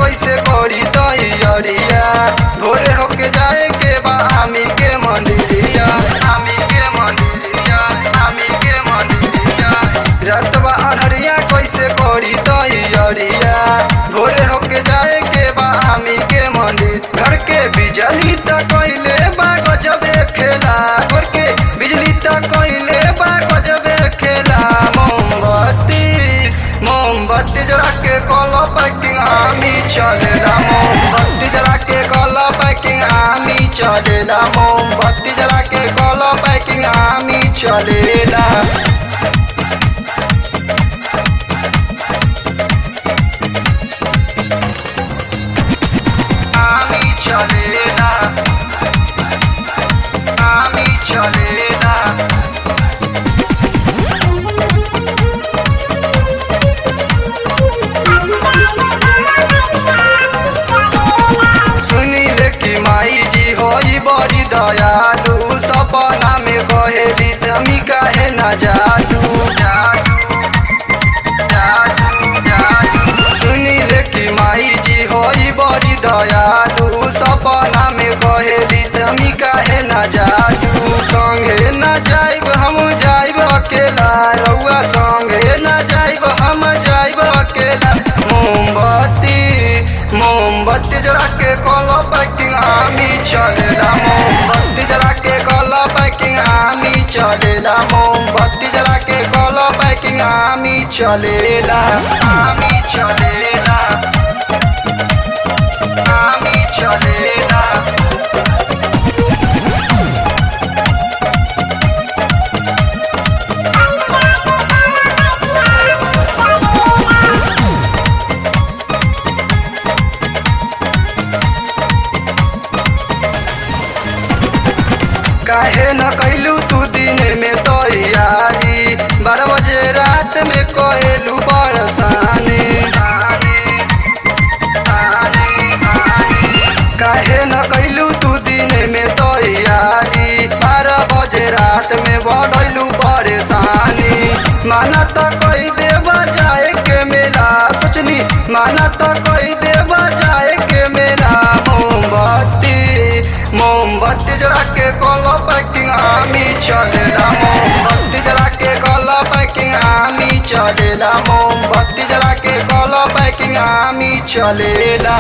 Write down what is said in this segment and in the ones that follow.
कैसे करी तैयारिया भोरे होके जाए के बा आमी के मंदिरिया आमी के मंदिरिया आमी के मंदिरिया रतवा अनहरिया कैसे करी तैयारिया भोरे होके जाए के बा आमी के मंदिर घर के बिजली त कैले बा गजबे खेला घर के बिजली त कैले बा गजबे खेला मोमबत्ती मोमबत्ती जरा के कॉलो पैकिंग आमी चलेला मोमबत्ती जरा के कॉलो पैकिंग आमी चलेला मोमबत्ती जरा के कॉलो पैकिंग आमी चलेला आमी चलेला आमी चलेला सुनिल कि माई जी होई बड़ी दयालु सपना में कहेली तमी काहे न जालू जालू जालू जालू सुनिल कि माई जी होई बड़ी दयालु सपना में कहेली तमी काहे न जालू संगे न जाइब हम जाइब अकेला रउआ संगे न जाइब हम जाइब अकेला मोमबत्ती मोमबत्ती जरा के कॉलो पैकिंग आमी चलेला मोमबत्ती जरा के कॉलो पैकिंग आमी चलेला मोमबत्ती जरा के कॉलो पैकिंग आमी चलेला आमी चलेला आमी चलेला काहे न कैलू तू दिन में तैयारी बारह बजे रात में कहलू बरसाने काहे न कैलू तू दिन में तैयारी बारह बजे रात में बढ़लू परेशानी माना तो कई देव जाए के मेला सोचनी माना तो कई देव जाए के मेला मोमबत्ती मोमबत्ती जरा के कॉलो पैकिंग आमी चलेला मोमबत्ती जरा के कॉलो पैकिंग आमी चलेला मोमबत्ती जरा के कॉलो पैकिंग आमी चलेला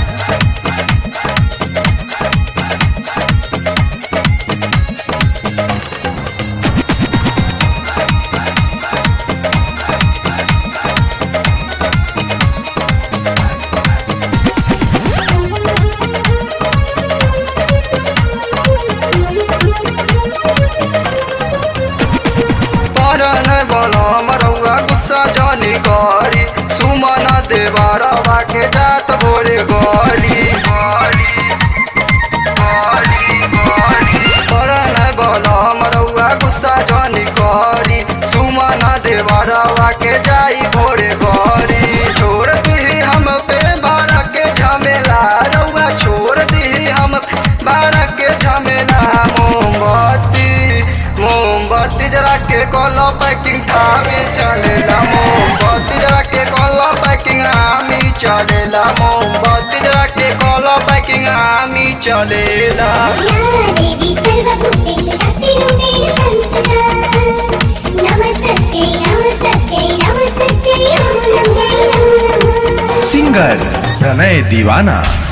परन बनम रउआ गुस्सा जनी करी सुमन देवरवा के जात भोरे गरी गरी गरी गरी परन बनम रउआ गुस्सा जनी करी सुमन देवरवा के जाई भोरे गरी छोड़ दी हम पे बारा के झमेला रउआ छोड़ दी हम बारा के झमेला मोमबत्ती मोमबत्ती जरा के कॉलो पैकिंग ठामे चलेला मोमबत्ती जरा के कॉलो पैकिंग आमी चलेला मोमबत्ती जरा के कॉलो पैकिंग आमी चलेला देवी सर्वभूतेषु शक्तिरूपेण संस्थिता नमस्तस्यै नमस्तस्यै नमस्तस्यै नमो नमः सिंगर प्रणय दीवाना